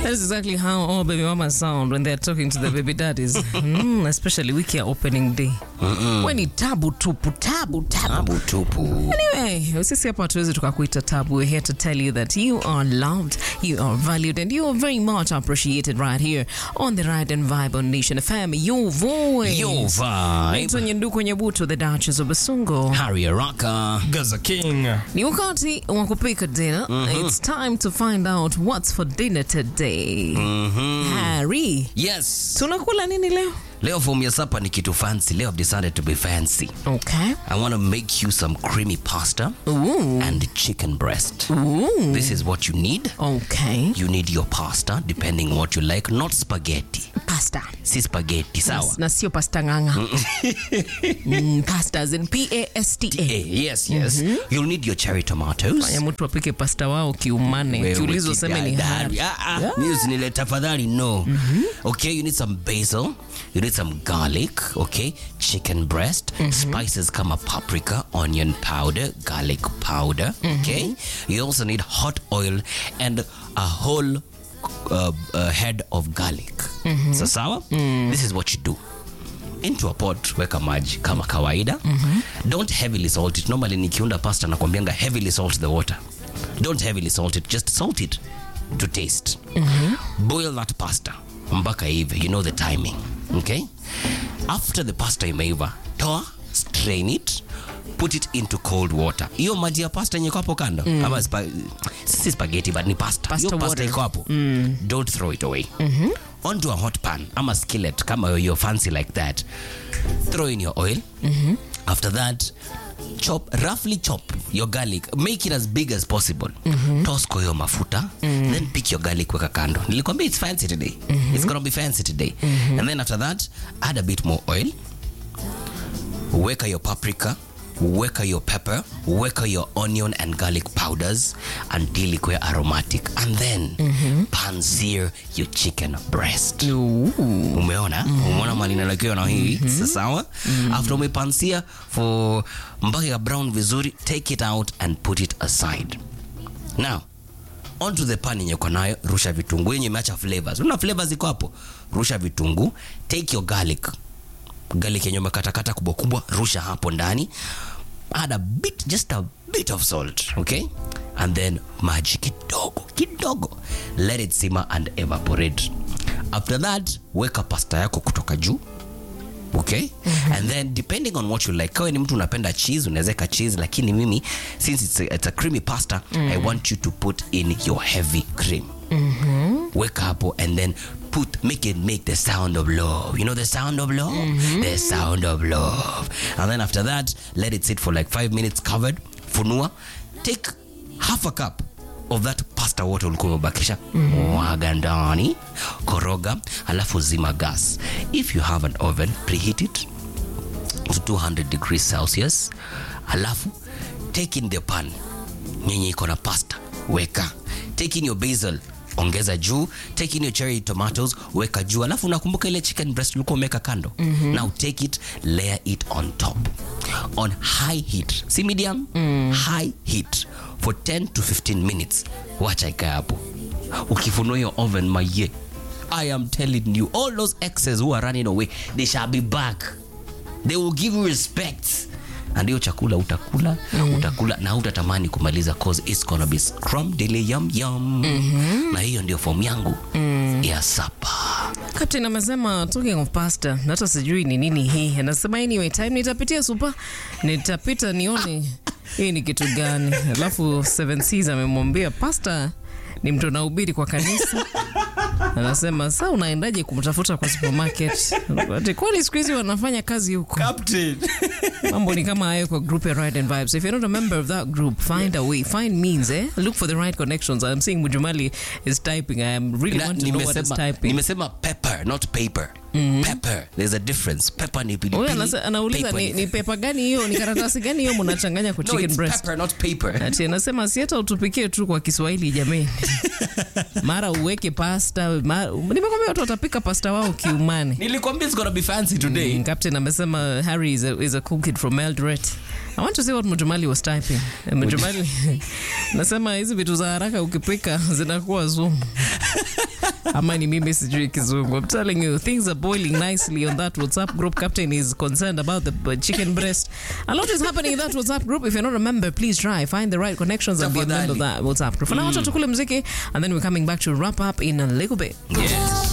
That's exactly how all baby mamas sound when they're talking to the baby daddies. mm, especially wiki ya opening day. We ni tabu tupu, tabu tabu. Tabu tupu. Anyway, sisi hapa hatuwezi tukakuita tabu. We're here to tell you that you are loved, you are valued, and you are very much appreciated right here on the Ride and Vibe on Nation FM. Your voice. Your vibe. Naitwa Nyenduko Nyebuto, the Duchess of Basungo. Harry Araka. Gaza King. Ni wakati wa kupika dinner. It's time to find out what's for dinner today. Harry, Yes. tunakula nini leo? Leo form ya supper ni kitu fancy. Leo I've decided to be fancy. Okay. I want to make you some creamy pasta Ooh. and chicken breast. Ooh. This is what you need. Okay. You need your pasta depending what you like, not spaghetti. Pasta. Si spaghetti, sawa? Na sio pasta nganga. mm, pasta as in P-A-S-T-A. Eh, yes, yes. You'll need your cherry tomatoes. Fanya mtu apike pasta wao kiumane. Wewe Kiulizo useme ni kidadari. Harry. Ah, ah, mimi usinile tafadhali no. Okay, you need some basil, you need some garlic, okay, chicken breast, spices kama paprika, onion powder, garlic powder, okay? You also need hot oil and a whole uh, uh, head of garlic. So sawa? This is what you do. into a pot weka maji kama kawaida don't heavily salt it normally nikiunda pasta nakwambianga heavily salt the water don't heavily salt it just salt it to taste boil that pasta mpaka ive you know the timing okay after the pasta imeiva toa strain it put it into cold water hiyo maji ya pasta yenye iko hapo kando ama spa, si spaghetti but ni pasta Pasta hiyo pasta water. iko hapo don't throw it away onto a hot pan ama skillet kama you're fancy like that throw in your oil after that chop roughly chop your garlic make it as big as possible toss kwa hiyo mafuta then pick your garlic weka kando nilikwambia it's fancy today it's gonna be fancy today and then after that add a bit more oil weka your paprika weka your pepper weka your onion and garlic powders until ikuwe aromatic and then pan sear your chicken breast Ooh. umeona umeona mali inalakiwa na hii Sa- sawa after umepansia for mpaka ya brown vizuri take it out and put it aside now onto the pan yenye uko nayo rusha vitunguu yenye imeacha flavors una flavors iko hapo rusha vitunguu take your garlic garlic yenye umekatakata kubwa kubwa rusha hapo ndani add a bit just a bit of salt okay and then maji kidogo kidogo let it simmer and evaporate after that weka pasta yako kutoka juu okay and then depending on what you like kawe ni mtu unapenda cheese unawezeka cheese lakini mimi since it's a, it's a creamy pasta i want you to put in your heavy cream weka hapo and then put make it make the sound of love you know the sound of love the sound of love and then after that let it sit for like five minutes covered funua take half a cup of that pasta water ulikuwa umebakisha mwaga ndani koroga alafu zima gas if you have an oven preheat it to 200 degrees celsius alafu take in the pan nyenye iko na pasta weka take in your basil ongeza juu take in your cherry tomatoes weka juu alafu unakumbuka ile chicken breast ulikuwa umeweka kando now take it layer it on top on high heat si medium high heat for 10 to 15 minutes wacha ikae hapo ukifunua hiyo oven maye i am telling you all those exes who are running away they shall be back they will give you respect and hiyo chakula utakula utakula na utatamani kumaliza cause it's gonna be scrum dele yum yum na hiyo ndio form yangu ya sapa Captain amesema talking of pasta, na hata sijui ni nini hii. Anasema anyway time nitapitia supa, nitapita nione hii ni kitu gani. Alafu Seven Seas amemwambia pasta ni mtu anahubiri kwa kanisa. Anasema saa unaendaje kumtafuta kwa supermarket? Ati kwani siku hizi wanafanya kazi huko? Captain. mambo ni kama hayo kwa group ya Ride and Vibes. If you're not a member of that group, find a way, find means, eh? Look for the right connections. I'm seeing Mujumali is typing. I am really Na- want to know what is nimesema typing. nimesema pepper not paper pepper there's a difference pepper ni Huyu pilipili anasa- anauliza paper ni, ni pepa gani hiyo, ni karatasi gani hiyo mnachanganya kwa no, chicken it's breast? pepper not paper Ati anasema si hata utupikie tu kwa Kiswahili jameni. Mara uweke pasta, mara, nimekwambia watu watapika pasta wao kiumane. nilikwambia it's gonna be fancy today Mm, Captain amesema Harry is a, is a cool kid from Eldoret. I want to see what Mujumali was typing. Eh, Mujumali nasema hizi vitu za haraka ukipika zinakuwa sumu. ama ni mimi sijui kizungu i'm telling you things are boiling nicely on that whatsapp group captain is concerned about the uh, chicken breast a lot is happening in that whatsapp group if you're not a member please try find the right connections and be a member of that whatsapp group for now wacha tukule mziki and then we're coming back to wrap up in a little bit Yes.